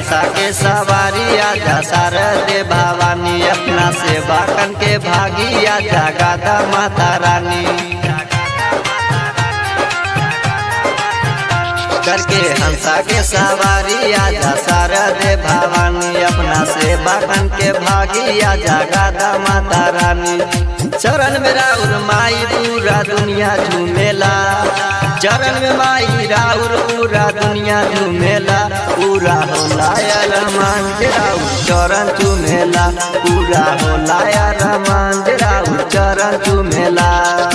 हंसा के सवारी आजा शारदे भवानी अपना सेवा कन के भागी आजा गादा माता रानी करके हंसा के सवारी आजा शारदे भवानी अपना सेवा कन के भागी आजा गादा माता रानी चरण में राउर माई पूरा दुनिया झूमेला चरण में माई राउर पूरा दुनिया झूमेला पूरा होला यार मान राउर चरण चूमेला पूरा होला यार मान राउर चरण चूमेला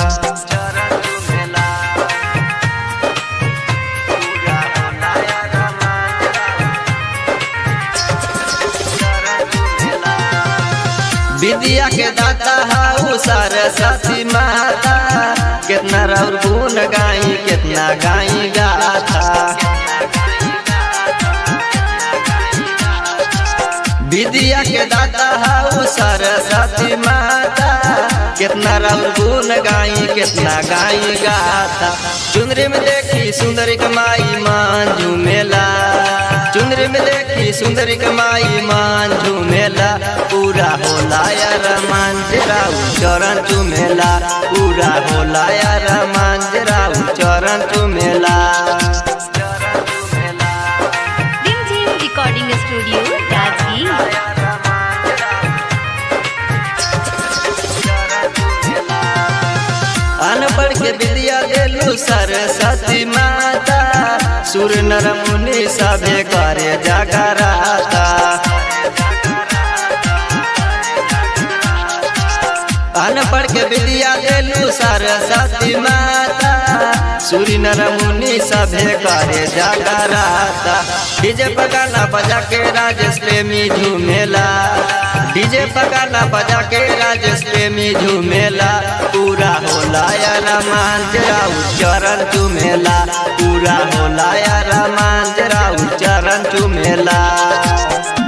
विद्या के दाता हाउ सरस्वती माता कितना राउर गुण गाई कितना गाई गाता विद्या के दाता हाउ सरस्वती माता कितना राउर गुण गाई कितना गाई गाता चुनरी में देखी सुंदरी कमाई मान झूमेला चुनरी में देखी सुंदरी कमाई मान झूमेला पूरा होला यार मान जराऊ चरण चुमेला पूरा होला यार मान जराऊ चरण चुमेला रिमझिम रिकॉर्डिंग स्टूडियो राजगीर अनपढ़ के विद्या देलू सरस्वती माता सुर नर मुनि सभे करे जगराता अनपढ़ के विद्या देलू सरस्वती माता सूर्य नर मुनि सभे करे जगराता डीजे पगाना बजा के राजेश प्रेमी झूमेला डीजे पगाना बजा के राजेश प्रेमी झूमेला पूरा होला यार मान जराऊ चरण चुमेला पूरा होला यार मान जराऊ चरण चुमेला